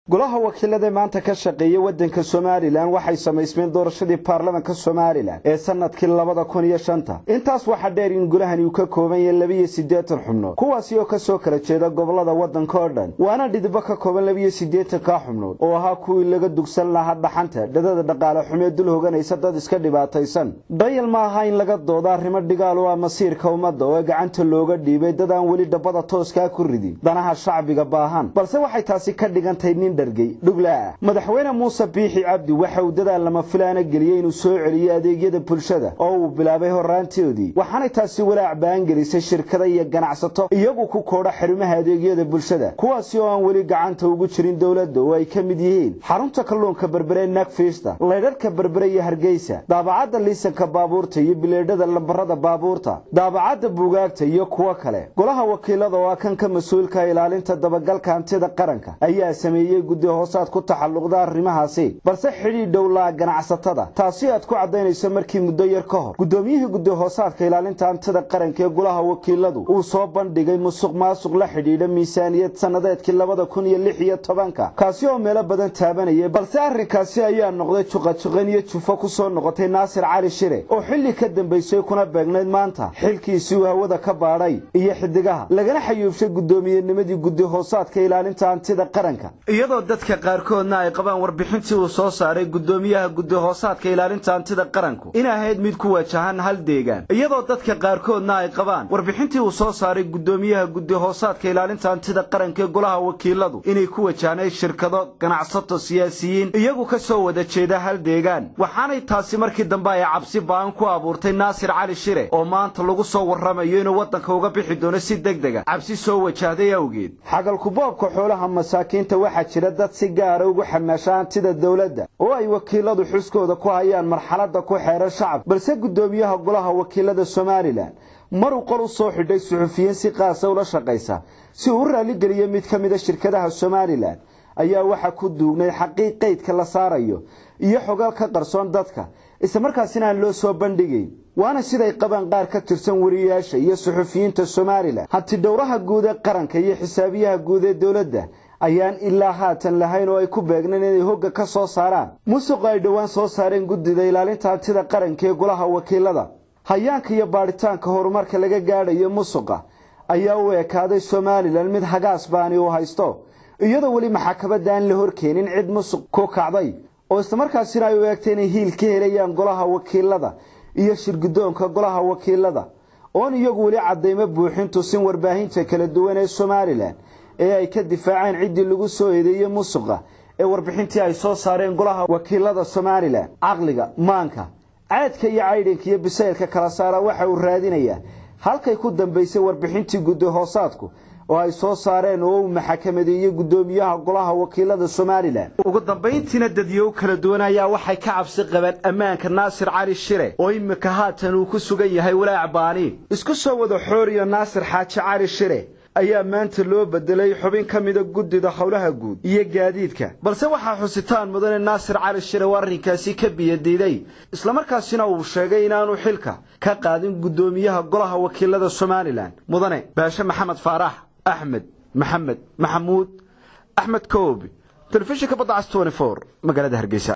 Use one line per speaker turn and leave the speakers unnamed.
golaha wakiilada maanta ka shaqeeya waddanka somalilan waxay samaysmeen doorashadii baarlamanka somalilan ee sanadkii labada kun iyo shanta intaas waxaa dheer in golahani uu ka kooban yahay labiyo siddeetan xubnood kuwaasi oo ka soo kala jeeda gobolada waddanka oo dhan waana dhidibbo ka kooban labiyo siddeetankaa xubnood oo ahaa kuwii laga dugsan lahaa dhaxanta dhadada dhaqaale xumee dul hoganaysa dad iska dhibaataysan dhayal ma aha in laga doodo arrimo dhigaal oo ah masiirka ummadda oo gacanta looga dhiibay dad aan weli dhabbada tooskaa ku ridin danaha shacbiga baahan balse waxay taasi ka dhigantahay nin dhuglaah madaxweyne muuse biixi cabdi waxa uu dadaal lama filaana geliyey inuu soo celiyo adeegyada bulshada oo uu bilaabay horraantoodii waxaanay taasi walaac baangelisay shirkada iyo ganacsato iyagu ku koodha xarumaha adeegyada bulshada kuwaasi oo aan weli gacanta ugu jirin dowladda oo ay ka mid yihiin xarunta kalluunka berbere nagfiista laydharhka berbere iyo hargeysa daabacadda liisanka baabuurta iyo bileedhada lambarada baabuurta daabacadda buugaagta iyo kuwo kale golaha wakiilada oo ah kan ka mas-uulka ilaalinta dabagalka hantida qaranka ayaa sameeyey guddi hoosaad ku taxalluqda arrimahaasi balse xidhiidh dhowlaa ganacsatada taasi aad ku caddaynayso markii muddo yar ka hor guddoomiyihii guddi hoosaadka ilaalinta hantida qaranka ee golaha wakiiladu uu soo bandhigay musuq maasuq la xidhiidha miisaaniyad sannadeedkii labada kun iyo lix iyo tobanka kaasi oo meelo badan taabanayay balse arrinkaasi ayaa noqday juqajuqan iyo jufo ku soo noqotay naasir cali shire oo xilli ka dambaysay kuna beegnayd maanta xilkiisii uu hawada ka baadhay iyo xidigaha lagana xayuubshay guddoomiyennimadii guddi hoosaadka ilaalinta hantida qaranka iyadoo dadka qaarkoodna ay qabaan warbixintii uu soo saaray guddoomiyaha guddi hoosaadka ilaalinta hantida qaranku in ahayd mid ku wajahan hal deegaan iyadoo dadka qaarkoodna ay qabaan warbixintii uu soo saaray guddoomiyaha guddi hoosaadka ilaalinta hantida qaranka ee golaha wakiiladu inay ku wajahnayd shirkado ganacsato siyaasiyiin iyagu ka soo wada jeeda hal deegaan waxaanay taasi markii dambe ay cabsi ba'an ku abuurtay naasir cali shire oo maanta lagu soo warramayo inuu waddanka uga bixi doono si degdega cabsi soo wajahday awgeed xagalkuboobka xoolaha masaakiinta waxaa jira dad si gaara ugu xamaasha hantida dowladda oo ay wakiiladu xuskooda ku hayaan marxaladda ku xeeran shacab balse guddoomiyaha golaha wakiilada somalilan maruu qol u soo xidhay suxufiyiin si qaasa ula shaqaysa si uu u raalligeliyo mid ka mida shirkadaha somalilan ayaa waxaa ku duugnay xaqiiq qaydka la saarayo iyo xogaal ka qarsoon dadka islamarkaasina aan loo soo bandhigayn waana siday qabaan qaar ka tirsan wariyayaasha iyo suxufiyiinta somalilan hanti dhowraha guud ee qaranka iyo xisaabiyaha guud ee dowladda ayaan ilaa haatan lahayn oo ay ku beegneen inay hogga ka soo saaraan musuq ay dhowaan soo saareen guddida ilaalinta hantida qaranka ee golaha wakiilada hayaanka iyo baadhitaanka horumarka laga gaadhayo musuqa ayaa u ekaaday somalilan mid hagaas baani uu haysto iyadoo weli maxaakabadda aan la horkeenin cid musuq ku kacday oo islamarkaasina ay u eegtay inay hiil ka helayaan golaha wakiilada iyo shirguddoonka golaha wakiilada oon iyagu weli caddaymo buuxin tusin warbaahinta kala duwan ee somalilan ee ay ka difaaceen ciddii lagu soo eedeeyey musuqa ee warbixintii ay soo saareen golaha wakiilada somalilan caqliga maanka caadka iyo caydhinka iyo bisaylka kala saara waxa uu raadinayaa halkay ku dambaysay warbixintii guddi hoosaadku oo ay soo saareen oo uu maxakamadeeyey guddoomiyaha golaha wakiilada somalilan ugu dambayntiina dadyow kala duwan ayaa waxay ka cabsi qabeen ammaanka naasir cali shire oo iminka haatan uu ku sugan yahay walaac baani isku soo wada xooriyo naasir xaaji cali shire ayaa maanta loo bedelay xubin ka mida guddida howlaha guud iyo gaadiidka balse waxaa xusitaan mudane naasir cali shire oo arrinkaasi ka biyadiiday islamarkaasina uu sheegay inaanu xilka ka qaadin guddoomiyaha golaha wakiilada somalilan mudane baashe maxamed faarax axmed maxamed maxamuud axmed koobi telefishinka badda cas magaalada hargeysa